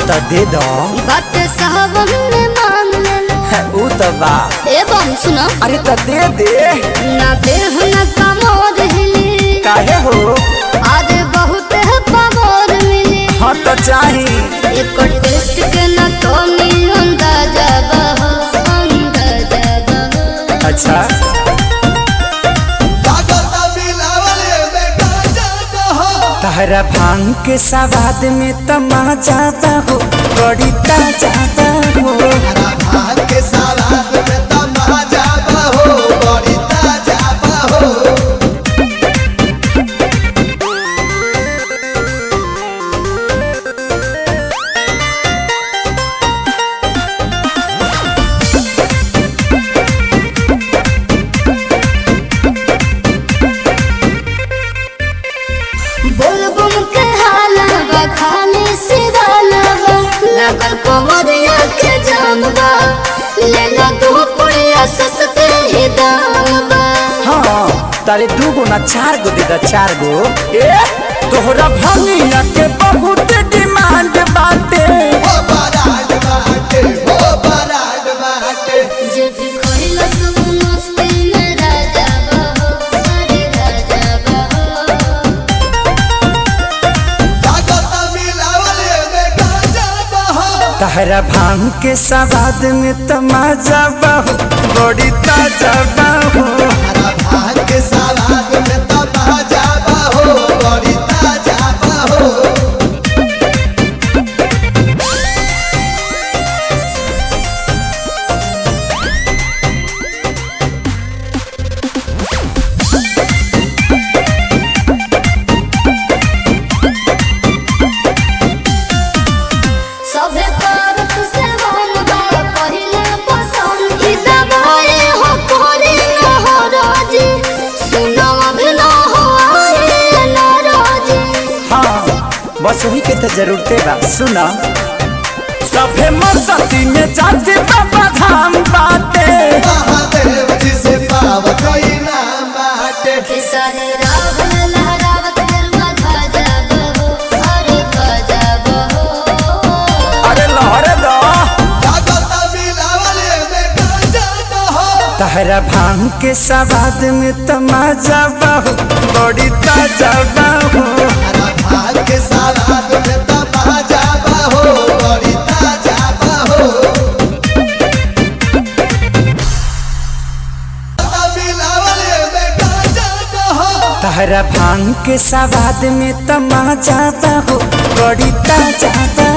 तो दे दो बात सावन में मांग लेना है, ऊ तो बा एवं सुनो अरे तो दे दे ना देह न कमोर हिली काहे हो आज बहुत है पमोर मिली हाँ तो चाही एक टेस्ट के न तो मिल अंदाजा बहो अंदाजा बहो अच्छा तहरा भांग के सवाद में तमाचा हो बड़ी ताजा हो बुलबुल के हाला बा खाली सिराना बा लगल कमरिया के जाम बा लेना दू पुड़िया सस्ते ही दाम बा हाँ तारे दू गो ना चार गो दे दा चार गो ए तोहरा भंगिया के बहुत डिमांड बाटे जे भी खोइला सब मस्ती में राजा बहो अरे राजा बहो तहरा भांग के सवाद में तमाजा बहु बड़ी ताजा बहु सभे करत से वन बा पहिले पसंद ई दबाए हो कोरी न हो राजी सुनो अभी न हो आए न राजी हाँ बस वही के तो जरूरते बा सुना सभे मस्ती में जाते बाबा धाम बाटे किसरे रावण लहरावत गरुआ ध्वजा बहो अरे ध्वजा बहो अरे लहरे दो तहरा भांग के सवाद में तमाजा बहु बड़ी ताजा बहु तहरा भांग के सवाद में तमाजा बहु बड़ी ताजा बहु